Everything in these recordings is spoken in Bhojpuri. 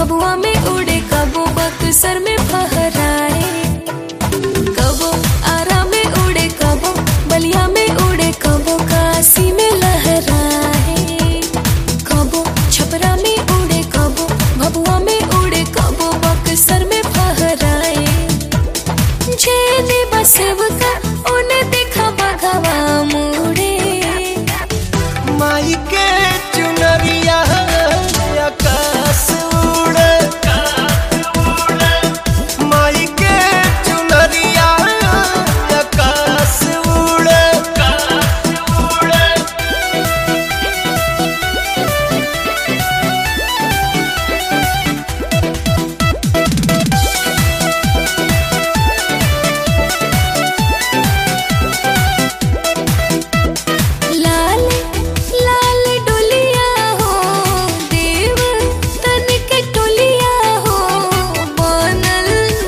भबुआ में उड़े कबो बक्सर में फहराए कबो आरा में उड़े कबो बलिया में उड़े कबो काशी में लहराए कबो छपरा में उड़े कबो भबुआ में उड़े कबो बक्सर में फहराए जेने बसेव का उन्हें देखा बघवा मुड़े माई के चुनरिया आकाश उड़े माई के चुनरिया आकाश उड़े लाल लाल डोलिया हो देव तन के टोलिया हो बनल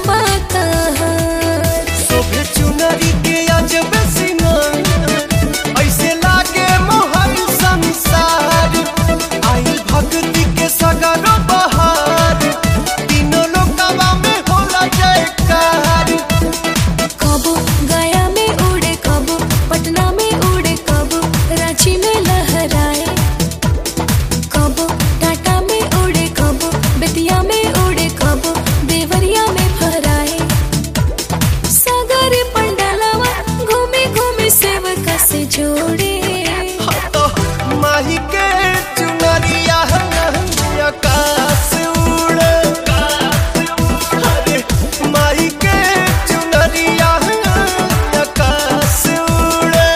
बाकहार शोभे चुनरी के अजब सिंगार ऐसे लागे मोहल संसार आई भक्ति के सगरो बहार तीनों लोकवा में होला जयकार कबो गया में उड़े कबो पटना में उड़े कबो रांची में लहराए कबो टाटा में उड़े कबो बेतिया में उड़े कबो देवरिया में फहराए सागर पंडालवा घूमे घूमे सेवका से जोड़े तो माही के चुनरिया आकाश उड़े अरे माही के चुनरिया आकाश उड़े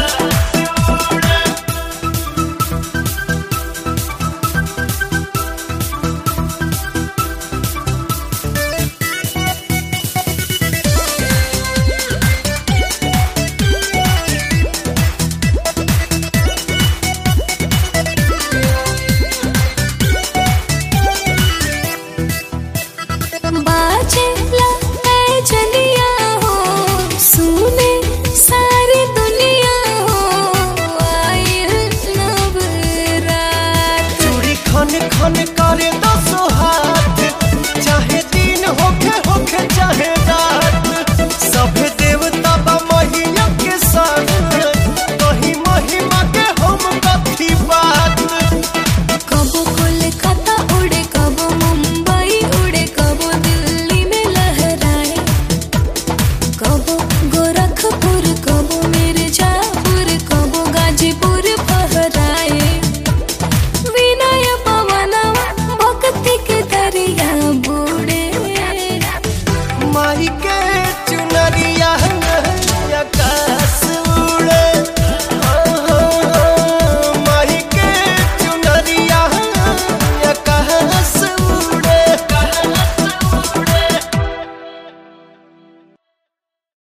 बाजे ला ऐ जलिया हो सुने सारी दुनिया हो आइल नवरात चूड़ी खन खन करे दसो